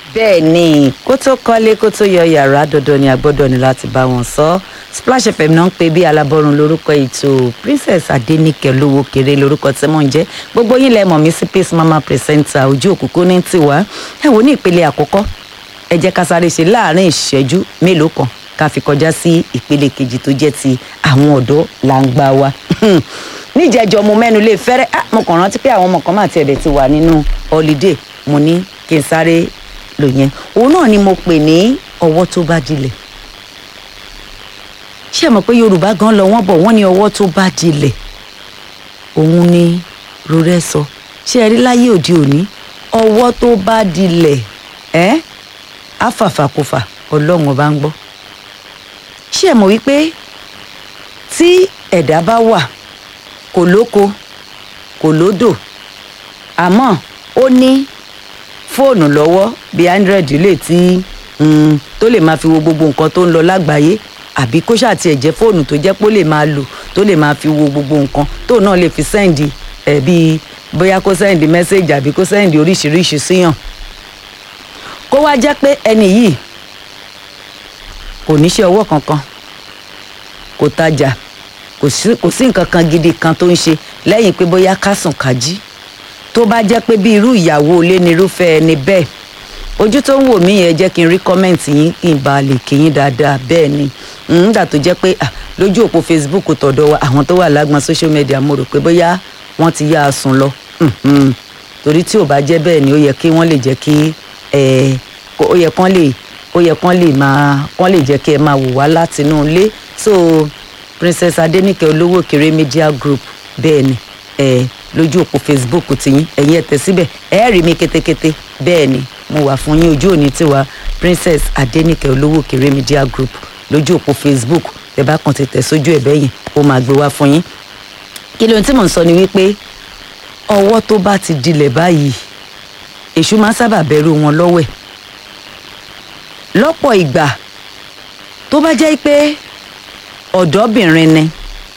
bẹ́ẹ̀ ni kó tó kọ́lé kó tó yọ yàrá dandan ni a gbọ́dọ̀ ní láti bá wọn sọ Splash FM náà ń pè bí alábọ́run lórúkọ ètò Princess Adéníkẹ́ lówó kéré lórúkọ tí mò ń jẹ́ gbogbo yín lẹ mọ̀ mí sí Peace Mama presenter ojú òkùnkùn ní tiwa ẹ wò ní ìpele àkọ́kọ́ ẹ jẹ́ ká sáré ṣe láàrin ìṣẹ́jú mélòó kan ká fi kọjá sí ìpele kejì tó jẹ́ ti àwọn ọ̀dọ́ làǹgbà wa níjẹjọ mo mẹ́nu lè fẹ́rẹ́ ah, mo kàn rántí pé àwọn ọmọ kan máa tiẹ̀ dẹ̀ ti wà nínú holiday mo ní kí n sáré lò yẹn òun náà ni mo pè ní ọwọ́ tó bá dilẹ̀ ṣé ẹ mọ̀ pé yorùbá gan lọ wọ́n bọ̀ wọ́n ní ọwọ́ tó bá dilẹ̀ òun ni rorẹ́ sọ ṣé ẹ rí láyé òde òní ọwọ́ tó bá dilẹ̀ ẹ́ àfàfàkùfà ọlọ́run ọba ń gbọ́ ṣé ẹ mọ̀ wípé tí ẹ̀dá bá wà kò lóko kò lódò àmọ́ ó ní fóònù lọ́wọ́ bíi android lè tí mm, tó lè máa fi wo gbogbo nǹkan tó ń lọ lágbàáyé àbí kó ṣáà tiẹ̀ jẹ́ fóònù tó jẹ́ pé ó lè máa lò tó lè máa fi wo gbogbo nǹkan tó náà lè fi sẹ́ǹdì ẹ̀ bíi bóyá kó sẹ́ǹdì mẹ́sẹ̀gì àbí kó sẹ́ǹdì oríṣiríṣi síyàn kó wá jẹ́ pé ẹni yìí kò níṣẹ́ ọwọ́ kankan kò tajà kò sí kò sí nǹkan kan gidi kan tó ń ṣe lẹ́yìn pé bóyá ká sùn ká jí tó bá jẹ́ pé bí irú ìyàwó ilé ni irúfẹ́ ẹni bẹ́ẹ̀ ojú tó ń wò mí yẹn jẹ́ kí n rí kọ́mẹ́ǹtì yín kí n bá lè kí yín dáadáa bẹ́ẹ̀ ni nígbà tó jẹ́ pé lójú òpó Facebook tọ̀dọ̀ wa àwọn tó wà lágbọn social media mo rò pé bóyá wọ́n ti yá a sùn lọ torí tí ò bá jẹ́ bẹ́ẹ̀ ni ó yẹ kí wọ́n lè jẹ́ kí ó yẹ kán lè ó yẹ kán lè máa kán lè jẹ́ kí ẹ máa wò wá látinú ilé so Princess Adéníkẹ́ olówó kéré media group bẹ́ẹ̀ ni ẹ lójú òpó Facebook tiyín ẹ̀yin ẹ̀ tẹ̀ síbẹ̀ ẹ rí mi kétékété bẹ́ẹ̀ ni mo wà fún yín ojú òní tiwa Princess Adéníkẹ́ olówó kéré media group lójú òpó Facebook ẹ bá kàn ti tẹ̀ sójú ẹ̀ bẹ́yìn ó máa gbé wá fún yín kí ló ń tí mò ń sọ ni wípé ọwọ́ tó bá ti dilẹ̀ báyìí èṣù máa ń sábà bẹ̀rù wọn lọ́wẹ̀ lọ́pọ̀ ìgbà tó bá jẹ́ pé ọ̀dọ́bìnrin ni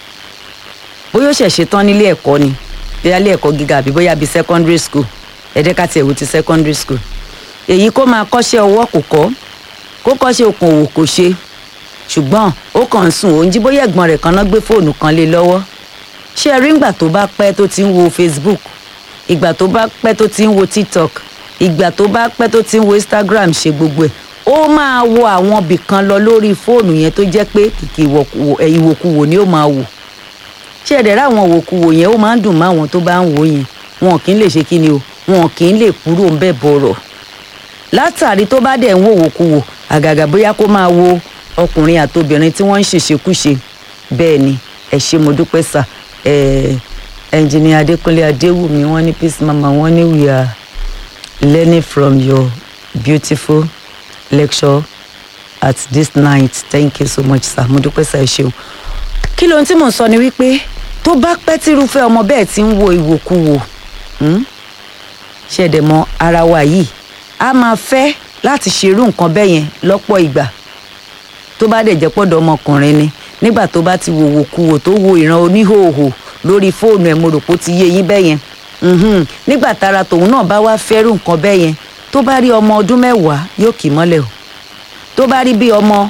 bóyá ó ṣẹ̀ṣẹ̀ tán nílé ẹ̀kọ́ ni bóyá ilé ẹ̀kọ́ gíga àbí bóyá bíi secondary school ẹ̀ẹ́dẹ́ka tiẹ̀ wò ti secondary school èyí kó máa kọ́ṣẹ́ ọwọ́ kò kọ́ kó kọ́ṣẹ́ okòwò kò ṣe ṣùgbọ́n ó kàn ń sùn òun jí bóyá ẹ̀gbọ́n rẹ̀ kan náà gbé fóònù kan lé lọ́wọ́ ṣé ẹ rí ìgbà tó bá pẹ́ tó ti ń wo Facebook ìgbà tó bá pẹ́ tó ti ń wo TikTok ìgbà tó bá pẹ́ tó ti ń wo Instagram ṣe gbogbo ẹ̀ ó máa wo àwọn ibì kan lọ lórí fóònù yẹn tó jẹ́ pé kìkì ìwòkuwò ni ó máa wò ṣé ẹ̀dẹ̀ rà àwọn òwòkuwò yẹn ó máa ń dùn mọ́ àwọn tó bá ń wò yẹn wọn kì í lè ṣe kí ni o wọn kì í lè kúrò ń bẹ̀ bọ̀rọ̀ látàrí tó bá dẹ̀ ń wò òwòkuwò àgàgà bóyá kó máa wo ọkùnrin àtobìnrin tí wọ́n ń ṣèṣekúṣe bẹ́ẹ̀ ni ẹ ṣé mo dúpẹ́ sà ẹnjìnìà Adékúnlé Adéwùmí wọ́n ní Peace Mama wọ́n ní we are learning from your beautiful lecture at this night thank you so much sir mo dúpẹ́ sir ẹ ṣeun kí lóhun tí mò ń sọ ni wípé tó bá pẹ́ tírúfẹ́ ọmọ bẹ́ẹ̀ ti ń wo ìwòkuwò ṣẹ̀dẹ̀ mọ́ ara wa yìí a máa fẹ́ láti ṣerú nǹkan bẹ́ẹ̀ yẹn lọ́pọ̀ ìgbà tó bá dẹ̀ jẹ́ pọ̀dọ̀ ọmọkùnrin ni nígbà tó bá ti wo ìwòkuwò tó wo ìran oníhòòhò lórí fóònù ẹ̀ mo rò pé ó ti yé yín bẹ́ẹ̀ yẹn nígbà tára tòun náà bá wá fẹ́rù nǹkan bẹ́ẹ̀ yẹn tó bá rí ọmọ ọdún mẹ́wàá yóò kì í mọ́lẹ̀ o tó bá rí bí ọmọ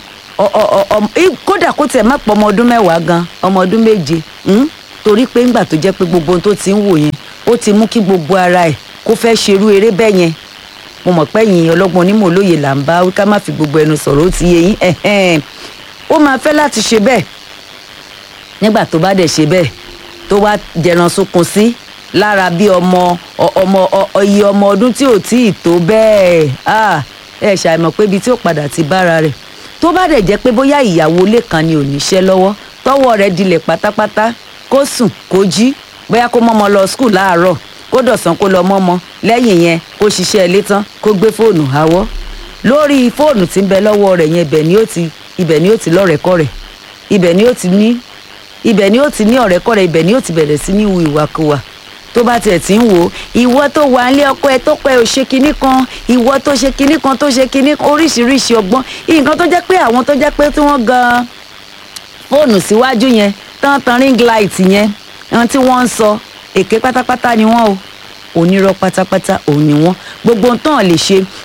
kódà kó tiẹ̀ má pọ̀ ọmọ ọdún mẹ́wàá gan ọmọ ọdún méje torí pé ńgbà tó jẹ́ pé gbogbo ohun tó ti ń wò yẹn ó ti mú kí gbogbo ara ẹ̀ kó fẹ́ ṣerú eré bẹ́ẹ̀ yẹn mo mọ̀ pé yìnyín ọlọ́gbọ́n onímọ̀ olóye là ń bá wí ká má fi gbogbo ẹnu sọ̀rọ̀ ó ti yé yín ó máa fẹ́ láti ṣe bẹ́ẹ̀ nígbà tó bá dẹ̀ ṣe bẹ́ẹ̀ tó wá jẹran sunkún sí lára bí ọmọ ọmọ iye ọmọ ọdún tí ò tí ì tó bẹ́ẹ̀ ẹ ṣàìmọ̀ pé ibi tí ó padà ti bára rẹ̀ tó bá dẹ̀ jẹ́ pé bóyá ìyàwó ilé kan ni ò níṣẹ́ lọ́wọ́ tọ́wọ́ rẹ̀ dilẹ̀ pátápátá kó sùn kó jí bóyá kó mọ́mọ́ lọ skul láàárọ̀ kó dọ̀sán kó lọ mọ́mọ́ lẹ́yìn yẹn kó ṣiṣẹ́ ilé tán kó gbé fóònù háwọ́ lórí fóònù tí ń bẹ lọ́wọ́ rẹ̀ yẹn ibẹ̀ ni ó ti ibẹ̀ ni ó ti lọ́rẹ̀kọ́rẹ̀ ibẹ̀ ni ó ti ní ibẹ̀ ni ó ti ní ọ̀rẹ́kọ́rẹ́ ibẹ̀ ni ó ti bẹ̀rẹ̀ sí ní hu ìwàkuwà tó bá tiẹ̀ ti ń wò ó ìwọ tó wà nílé ọkọ ẹ tó pẹ́ ò ṣe kinní kan ìwọ tó ṣe kinní kan tó ṣe kinní kan oríṣiríṣi ọgbọ́n nǹkan tó jẹ́ pé àwọn tó jẹ́ pé tí wọ́n gan fóònù síwájú yẹn tán tan ring light yẹn ohun tí wọ́n ń sọ èké pátápátá ni wọ́n o onírọ́ pátápátá òun ni wọ́n gbogbo ohun tán lè ṣe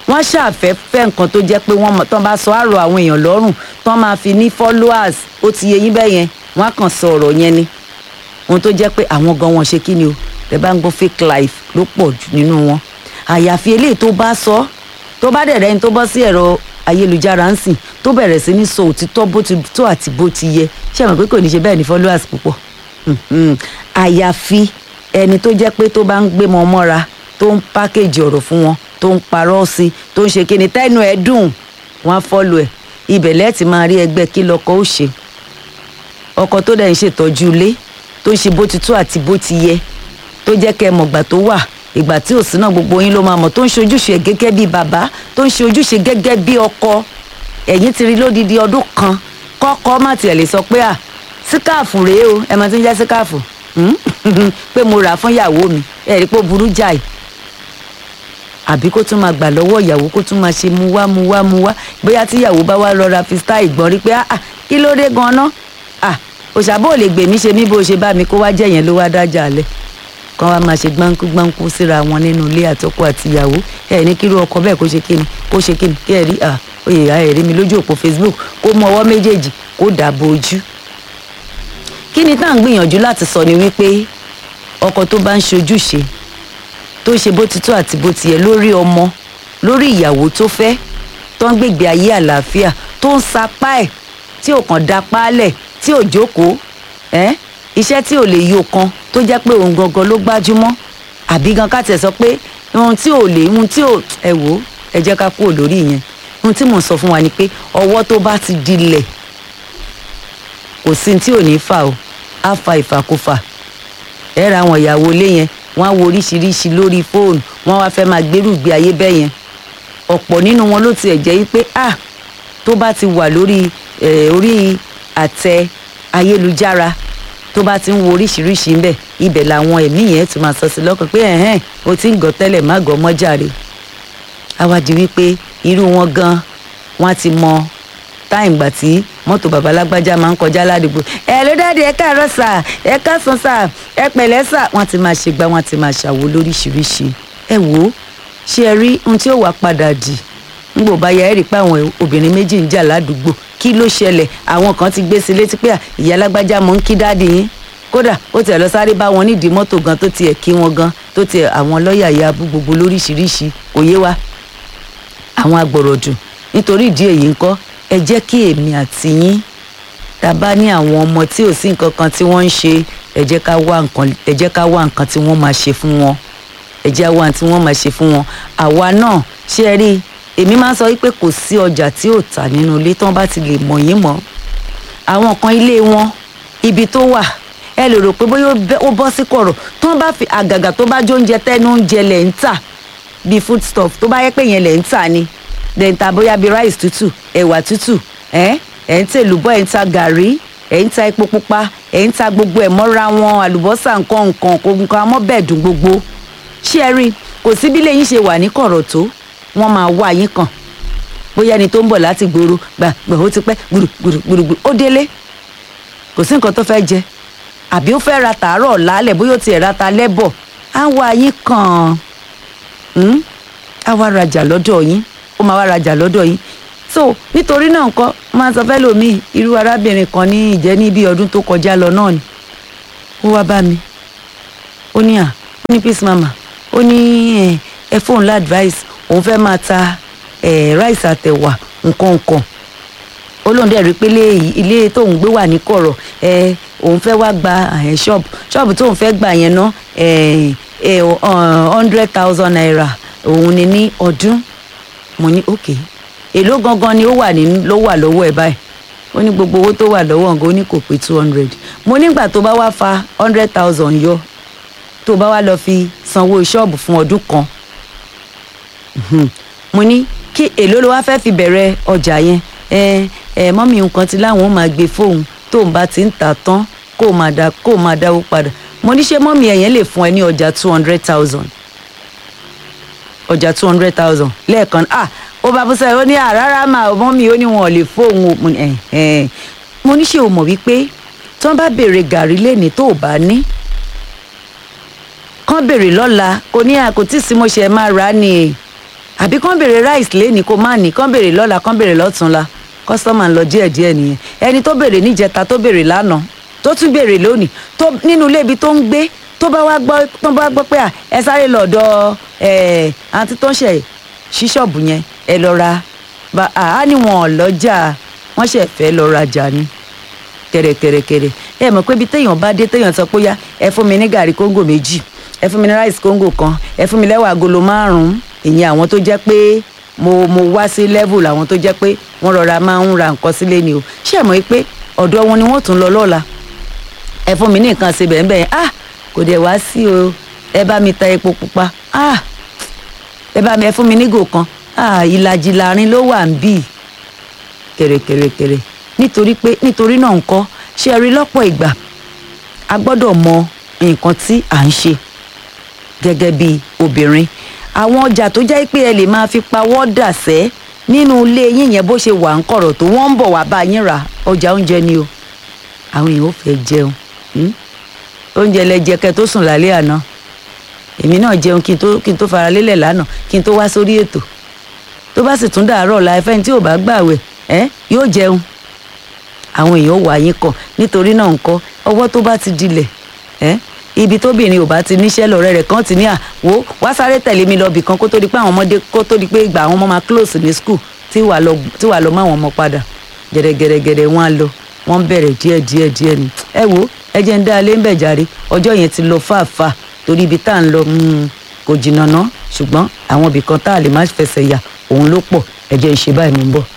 wọ́n ṣàfẹ́ fẹ́ nǹkan tó jẹ́ pé wọ́n mọ̀ tán bá sọ àrò àwọn èèyàn lọ́rùn tán máa fi ní followers ó ti yẹ yín bẹ́ẹ̀ yẹn wọ́n á kàn sọ ọ̀rọ̀ yẹn ni ohun tó jẹ́ pé àwọn gan wọn ṣe kí ni o tẹ bá ń gbọ́ fake life ló pọ̀ jù nínú wọn àyàfi eléyìí tó bá sọ tó bá dẹ̀ rẹ́ni tó bọ́ sí ẹ̀rọ ayélujára ń sìn tó bẹ̀rẹ̀ sí ní sọ òtítọ́ bó ti tó àti bó ti yẹ ṣé àwọn pé kò ní ṣe bẹ́ẹ̀ ní followers púpọ̀ Mhm. àyàfi ẹni tó jẹ́ pé tó bá ń gbé wọn mọ́ra tó ń pákéjì ọ̀rọ̀ fún wọn tó ń parọ́ sí i tó ń ṣe kíni tẹ́nu ẹ̀ dùn wọ́n á fọ́lù ẹ̀ ibẹ̀ lẹ́ẹ̀tì máa rí ẹgbẹ́ kí lọ́kọ ó ṣe ọkọ tó dẹ̀ ń ṣètọ́jú ilé tó ń ṣe bó ti tó àti bó ti yẹ tó jẹ́ kẹ́ ẹ mọ̀gbà tó wà ìgbà tí ò sí náà gbogbo yín ló máa mọ̀ tó ń ṣe ojúṣe ẹ̀ gẹ́gẹ́ bí bàbá tó ń ṣe ojúṣe gẹ́gẹ́ bí ọkọ ẹ̀yìn ti rí lódidi ọdún kan kọ́kọ́ má tiẹ̀ lè sọ pé à síkáàfù rèé o ẹ mọ̀ tí ń jẹ́ síkáàfù Hmm? pé mo rà á fún ìyàwó mi ẹ rí i pé ó burú jáì àbí kó tún máa gbà lọ́wọ́ ìyàwó kó tún máa ṣe mu wá mu wá mu wá bóyá tí ìyàwó bá wá lọ́ra fi style gbọ́n rí pé ah ah, kí ló dé gan-an ah òṣàbò lè gbè mí ṣe mí bó ṣe bá mi kó wá jẹ́ yẹn ló wá dájà lẹ̀ kán wá máa ṣe gbáǹkú gbáǹkú síra wọn nínú ilé àtọkọ àti ìyàwó ẹ ní kírú ọkọ bẹ́ẹ̀ kó ṣe kíni kó ṣe kíni kí ẹ rí ah oyè ìyá ẹ rí mi lójú òpó Facebook kó mú ọwọ́ méjèèjì kó dàbò ojú kí ni tá à ń gbìyànjú láti sọ ni wípé ọkọ tó bá ń ṣojúṣe tó ń ṣe bó ti tó àti bó ti yẹ lórí ọmọ lórí ìyàwó tó fẹ́ tó ń gbègbè ayé àlàáfíà tó ń sapá ẹ̀ tí ò kàn da páálẹ̀ tí ò jókòó ẹ́ iṣẹ́ tí ò lè yọ kan tó jẹ́ pé òun gangan ló gbájúmọ́ àbí gan ká tẹ̀ sọ pé ohun tí ò lè ohun tí ò ẹ wò ó ẹ jẹ́ ká kúrò lórí ìyẹn ohun tí mò ń sọ fún wa ni pé ọwọ́ tó bá ti dilẹ̀ kò sí ní tí ò ní fà o á fa ìfàkúfà ẹ ra àwọn ìyàwó ilé yẹn wọ́n á wo oríṣiríṣi lórí fóònù wọ́n wá fẹ́ máa gbérù gbé ayé bẹ́ẹ̀ yẹn ọ̀pọ̀ nínú wọn ló tiẹ̀ jẹ́ wípé ah tó bá ti wà lórí eh, orí àtẹ ayélujára tó bá ti ń wo oríṣiríṣi ń bẹ̀ ibẹ̀ làwọn ẹ̀mí yẹn tún máa sọ sí lọ́kàn pé ẹ̀hẹ́n o ti ń gọ̀ tẹ́lẹ̀ má gọ̀ mọ́jàre àwa di wípé irú wọn gan wọn á ti mọ táìm gbà tí mọ́tò bàbá lágbájá máa ń kọjá ládùúgbò ẹ ló dáadé ẹ káàárọ̀ sà ẹ káàsán sà ẹ pẹ̀lẹ́ sà wọ́n ti máa ṣe gbá wọ́n ti máa ṣàwo lóríṣiríṣi ẹ wò ó ṣé ẹ rí ohun tí ó wà padà dì ń gbò bá ya ẹ rí i pé àwọn obìnrin méjì ń jà ládùúgbò kí ló ṣẹlẹ̀ àwọn kan ti gbé sí létí pé à, ìyá lágbájá mọ̀ ń kí dáàdì yín kódà ó tiẹ̀ lọ sáré bá wọn nídìí mọ́tò gan tó tiẹ̀ kí wọn gan tó tiẹ̀ àwọn lọ́ọ̀yà ya abú gbogbo lóríṣiríṣi kò yé wa àwọn agbọ̀rọ̀dù nítorí ìdí èyí ńkọ́ ẹ jẹ́ kí èmi àti yín tá a bá ní àwọn ọmọ tí ò sí nǹkan kan tí wọ́n ń ṣe ẹ jẹ́ ká wá nǹkan ẹ jẹ́ ká wá nǹkan tí wọ́n máa ṣe fún wọn ẹ jẹ́ wá tí wọ́n máa ṣe fún wọn àwa náà ṣé ẹ rí i èmi máa ń sọ wípé kò sí ọjà tí ò tà nínú ilé tí wọ́n bá ti lè mọ̀ yín mọ́ àwọn kan ilé wọn ibi tó wà ẹ lè rò pé bóyá ó bẹ́- ó bọ́ sí kọ̀rọ̀ tí wọ́n bá fi àgàgà tó bá jó oúnjẹ tẹ́nu oúnjẹ lẹ̀ ń tà bíi food stuff tó bá yẹ pé yẹn lẹ̀ ń tà ni dẹ̀ ń ta bóyá bíi rice tútù ẹ̀wà tútù ẹ̀ ẹ̀ ń tà èlùbọ́ ẹ̀ ń ta gàrí ẹ̀ ń ta epo pupa ẹ̀ ń ta gbogbo ẹ̀ mọ́ra wọn àlùbọ́sà nǹkan nǹkan kò nǹkan amọ́bẹ̀dùn gbogbo ṣé ẹ rí i kò sí bí lẹ́yìn ṣe wà ní kọ̀rọ̀ tó wọ́n máa wá yín kàn bóyá ẹni tó ń bọ̀ láti gbòòrò gbà gbà ó ti pẹ́ gbùrùgbùrùgbùrù ó délé kò sí nǹkan tó fẹ́ jẹ àbí ó fẹ́ ra tàárọ̀ lálẹ́ bóyá ó tiẹ̀ ra ta lẹ́bọ̀ á wá yín kàn án á wá rajà lọ́dọ̀ yín ó máa wá rajà lọ́dọ̀ yín so nítorí náà nǹkan máa sọ fẹ́ lòmíì irú arábìnrin kan ní ìjẹ́ ní bí ọdún tó kọjá lọ náà ni ó wá bá mi ó ní à ó ní peace mama ó ní ẹ ẹ fóun lá advice òun fẹ́ máa ta ẹ rice àtẹ̀wà nǹkan nǹkan ó lóun dẹ̀ rí pé ilé yìí- ilé tóun gbé wà ní kọ̀rọ̀ ẹ òun fẹ́ wá gba ẹ ṣọ́ọ̀bù ṣọ́ọ̀bù tóun fẹ́ gbà yẹn ná ẹ ẹ hundred thousand naira òun ni ní ọdún mo ní ok èló gangan ni ó wà ní ló wà lọ́wọ́ ẹ̀ báyìí ó ní gbogbo owó tó wà lọ́wọ́ nǹkan ó ní kò pé two hundred mo nígbà tó bá wá fa hundred thousand yọ tó bá wá lọ fi sanwó ṣọ́ọ̀bù fún ọdún kan Mhm. mo ní kí èló ló wá fẹ́ fi bẹ̀rẹ̀ ọjà yẹn ẹ ẹ mọ́mí nǹkan ti láwọn ó máa gbé fóun tóun bá ti ń tà tán kó o máa dá kó o máa dáwó padà mo ní ṣé mọ́mí ẹ̀yẹn lè fún ẹ ní ọjà two hundred thousand ọjà two hundred thousand lẹ́ẹ̀kan ah ó bá búṣẹ́ ó ní àrárá mà mọ́mí ó ní wọn ò lè fóun o mo ní ẹ̀ ẹ̀ mo ní ṣé o mọ̀ wípé tí wọ́n bá béèrè gàrí lẹ́ni tó o bá ní kán béèrè lọ́la kò ní àkótí sí mo ṣe máa rà á ni àbí kán béèrè rice lẹ́ni kó má ní kán béèrè lọ́la kán béèrè lọ́túnla kọ́sítọ́mà ń lọ díẹ̀díẹ̀ nìyẹn ẹni tó béèrè níjẹta tó béèrè lánàá tó tún béèrè lónìí tó nínú ilé ibi tó ń gbé tó bá wá gbọ́ tó bá gbọ́ pé à ẹ sáré lọ́dọ̀ ẹ̀ àǹtí tó ń ṣe ṣíṣọ́ọ̀bù yẹn ẹ lọ ra bá a ní wọn ò lọ́jà wọ́n ṣẹ̀ fẹ́ lọ rajà ni kẹ̀rẹ̀kẹ̀rẹ̀kẹ̀rẹ̀ ẹ mọ̀ pé ibi téèyàn bá dé téèyàn sọ pé yá ẹ fún mi ní gàrí kóńgò méjì ẹ fún mi ní ráìsì kóńgò kan ẹ fún mi lẹ́wà agolo márùn-ún ìyẹn àwọn tó jẹ́ pé mo mo wá sí level àwọn tó jẹ́ pé wọ́n rọra máa ń ra nǹkan sílé ni o ṣé ẹ mọ̀ pé ọ̀dọ̀ wọn ni wọ́n tún lọ lọ́la ẹ fún mi ní nǹkan ṣe bẹ́ẹ̀ bẹ́ẹ̀ ah kò dẹ̀ wá sí o ẹ bá mi ta epo pupa ah ẹ bá mi ẹ fún mi nígò kan ah ìlàjì láàrin ló wà ń bì kẹ̀rẹ̀kẹ̀rẹ̀kẹ̀rẹ̀ nítorí pé nítorí náà ńkọ́ ṣe rí lọ́pọ̀ ìgbà a gbọ́dọ̀ mọ nǹkan tí à ń ṣe gẹ́gẹ́ bí obìnrin àwọn ọjà tó jẹ́ pé ẹ lè máa fi pawọ́ dà sẹ́ nínú ilé yín yẹn bó ṣe wà ń kọ̀rọ̀ tó wọ́n ń bọ̀ wá bá yín rà ọjà oúnjẹ ni o àwọn èèyàn ò fẹ́ jẹun oúnjẹ lẹ jẹ kẹ́ tó sùn lálẹ́ àná èmi náà jẹun kí n tó kí n tó fara lélẹ̀ lánàá kí n tó wá sórí ètò tó bá sì tún dàárọ̀ la ẹfẹ́ tí ò bá gbàwẹ̀ ẹ́ yóò jẹun àwọn èèyàn wà yín kàn nítorí náà ńkọ́ ọwọ́ tó bá ti dilẹ̀ ẹ́ ibi tóbìnrin ò bá ti níṣẹ́ lọ́rẹ́ rẹ̀ kàn ti ní à wò wá sáré tẹ̀lé mi lọ bìkan kó tó di pé àwọn ọmọdé kó tó di pé ìgbà àwọn ọmọ máa close ní school tí wàá lọ tí wàá lọ mọ àwọn ọmọ padà gẹ̀rẹ́gẹ̀rẹ́gẹ̀rẹ́ wọn á lọ wọ́n bẹ̀rẹ̀ díẹ̀ díẹ̀ díẹ̀ ni ẹ wo ẹ jẹ́ ń dá alẹ́ ń bẹ̀ jàre ọjọ́ yẹn ti lọ fàáfàá torí ibi tá à ń lọ kò jìnnà ná ṣùgbọ́n àwọn ibì kan tá a lè má fẹsẹ̀ yà òun ló pọ̀ ẹ jẹ́ ń ṣe báyìí mò ń bọ̀.